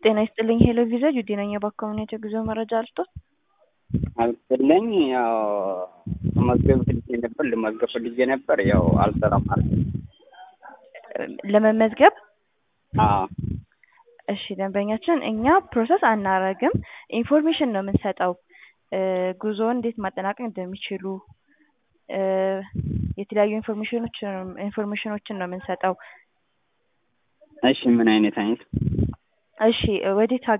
ጤና ይስጥልኝ ሄሎ ቪዛ ጁዲ ነኝ። የባኮሚኒቲ ጉዞ መረጃ አልስጦት። አልስጥልኝ ያው መዝገብ ፈልጌ ነበር ልመዝገብ ፈልጌ ነበር ያው አልሰራም አለ። ለመመዝገብ አዎ እሺ ደንበኛችን እኛ ፕሮሰስ አናረግም፣ ኢንፎርሜሽን ነው የምንሰጠው። ጉዞውን እንዴት ማጠናቀቅ እንደሚችሉ የተለያዩ ኢንፎርሜሽኖችን ኢንፎርሜሽኖችን ነው የምንሰጠው። እሺ ምን አይነት አይነት እሺ ወዴት